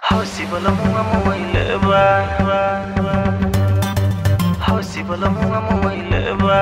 Hausi bala munga mamaile ba Hausi bala munga mamaile ba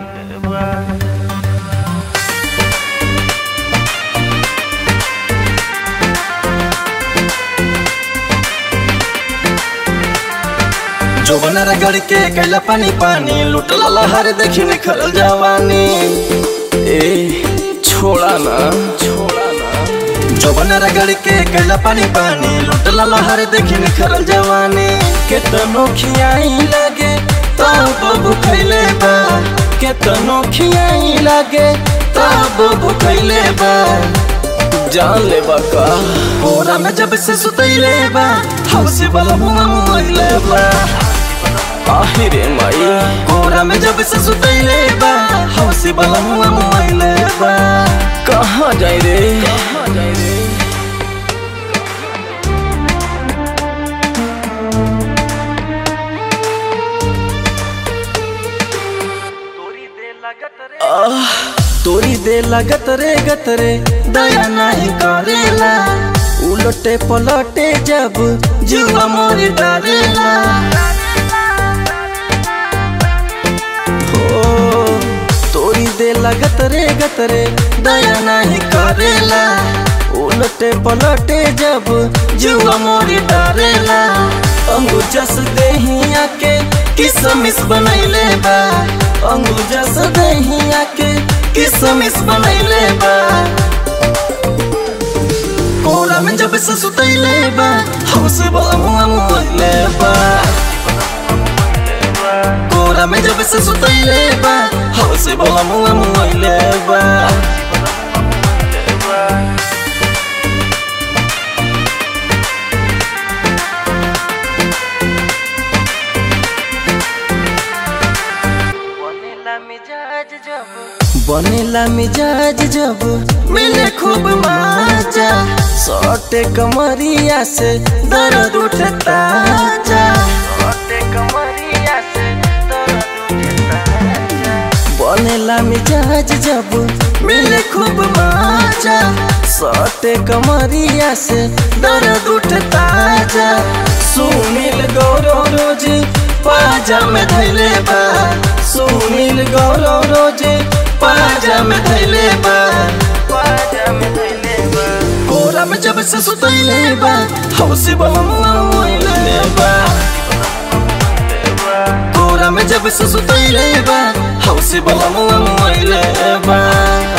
जोबनर गड़ के कैला पानी पानी लुटल लहर देखी निखरल जवानी ए छोड़ा ना छोड़ा ना जोबनर गड़ के कैला पानी पानी लुटल लहर देखी निखरल जवानी केतनो खियाई लागे तब भूखैले बा केतनो खियाई लागे तब भूखैले बा जान ले का कोरा में जब से सुतैले बा हौसे वाला मुंह मोइले बा आहिरे माई कोरा में जब से सुतैले बा हौसे वाला मुंह मोइले बा कहाँ जाई रे कहाँ जाई रे तोरी दे लागत रे आह, तोरी दे लगत रे गत रे दया नहीं करेला उलटे पलटे जब जुआ मोर डरेला हो तोरी दे लगत रे गत रे दया नहीं करेला उलटे पलटे जब जुआ मोर डरेला अंगूजस देहिया के किसमिस बनैले बा अंगूजस देहिया के किसमिस बनैले बा कोरा में जब से सुतैले बा हमसे बला मुआ मुआइले बा कोरा में जब से सुतैले बा हमसे बला मुआ मुआइले बा बनेला मिजाज जब बनेला मिजाज जब मिले खूब मजा सटे कमरिया से दर्द उठता जा ओटे कमरिया से दर्द उठता बनेला मिजाज जब मिले खूब मजा सटे कमरिया से दर्द उठता जा सुनील गौरव रोज पाजा में धैले बा सुनील गौरव रोज पाजा में धैले बा बाजा में धइले बा कोरा में जब से सुतैले बा हौसे बलमुआ मोइले बा कोरा में जब से सुतैले बा हौसे बलमुआ मोइले बा